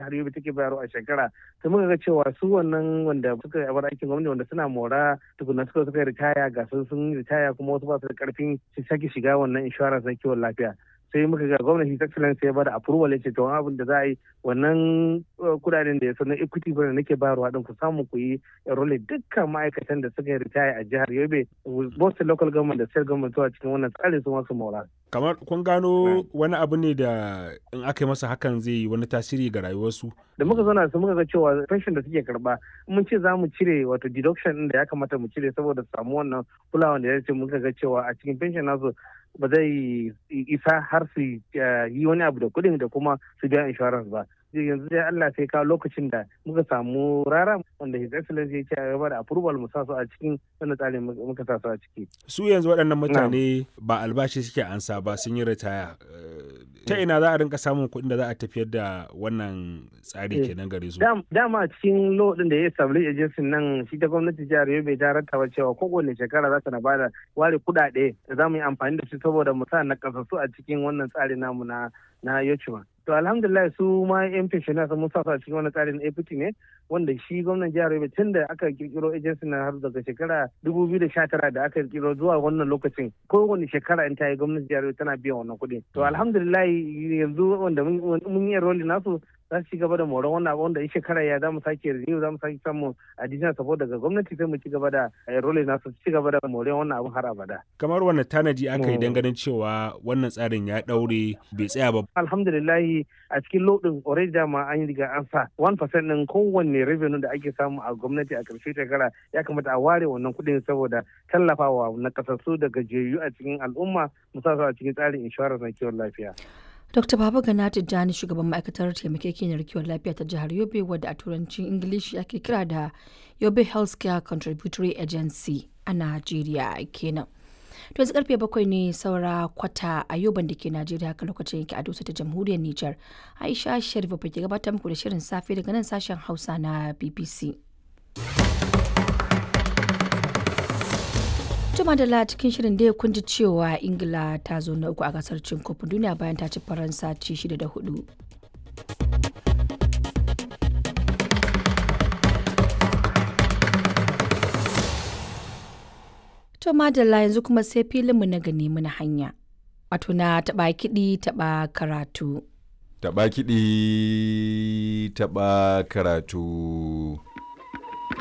jihar Yobe take bayarwa a shekara sai muka ga cewa su wannan wanda suka bar aikin gwamnati wanda suna mora tukuna suka suka ritaya ga sun sun ritaya kuma wasu ba su da karfin su sake shiga wannan insurance na kiwon lafiya sai muka ga gwamnati his excellence ya bada approval ya ce to abin da za a yi wannan kudaden da ya sanar equity fund nake bayarwa din ku samu ku yi enroll dukkan ma'aikatan da suka ritaya a jihar Yobe both local government da state government zuwa cikin wannan tsarin su masu mora kamar kun gano wani abu ne da in aka yi masa hakan zai yi wani tasiri ga rayuwarsu da muka zauna su muka ga cewa pension da suke karba mun ce za mu cire wato deduction din da ya kamata mu cire saboda samu wannan kulawan da ya ce muka ga cewa a cikin pension nasu ba zai isa har su yi wani abu da kuɗin da kuma su biya insurance ba yanzu dai Allah sai kawo lokacin da muka samu rara wanda His Excellency ya ce a gaba da approval mu sa su a cikin wannan tsarin muka sa su a ciki. Su yanzu waɗannan mutane ba albashi suke ansa ba sun yi ritaya. Ta ina za a rinka samun kuɗin da za a tafiyar da wannan tsari kenan gare su? Dama a cikin law ɗin da ya establish agency nan shi ta gwamnati jihar Yobe ta rattaba cewa kowane shekara za ta na bada ware kuɗaɗe da za mu yi amfani da su saboda mu sa na kasassu a cikin wannan tsari namu na na Yochuma. to alhamdulillah su ma yan pensioner sun musa a cikin wani tsarin APT ne wanda shi gwamnan jihar Yobe tun da aka kirkiro agency na har daga shekara 2019 da aka kirkiro zuwa wannan lokacin kowane shekara in ta yi gwamnatin jihar Yobe tana biyan wannan kuɗi to alhamdulillah yanzu wanda mun yi enrolling nasu za su ci gaba da moron wannan abu wanda in shekara ya za mu sake renew za mu sake samu additional support daga gwamnati sai mu ci gaba da enrolling nasu ci gaba da moron wannan abu har abada kamar wannan tanaji aka yi ganin cewa wannan tsarin ya daure bai tsaya ba alhamdulillah a cikin lodin already dama an yi riga an sa 1% din kowanne revenue da ake samu a gwamnati a ƙarshe shekara ya kamata a ware wannan kuɗin saboda tallafawa na kasassu da gajiyayyu a cikin al'umma musamman a cikin tsarin insurance na kiwon lafiya. Dr. Baba Gana Tijjani shugaban ma'aikatar taimakekeniyar kiwon lafiya ta jihar Yobe wadda a turancin Ingilishi ake kira da Yobe Healthcare Contributory Agency a Najeriya kenan. To yanzu karfe bakwai ne saura kwata a yoban da ke Najeriya haka lokacin yake a dosa ta jamhuriyar Nijar. Aisha Sharif ke gabatar muku da shirin safe daga nan sashen Hausa na BBC. Juma da cikin shirin da ya kunji cewa Ingila ta zo na uku a gasar cin kofin duniya bayan ta ci Faransa ci shida da hudu. To madalla yanzu kuma sai filinmu na gani muna hanya. Wato na taɓa kiɗi taɓa karatu. Taɓa kiɗi taɓa karatu.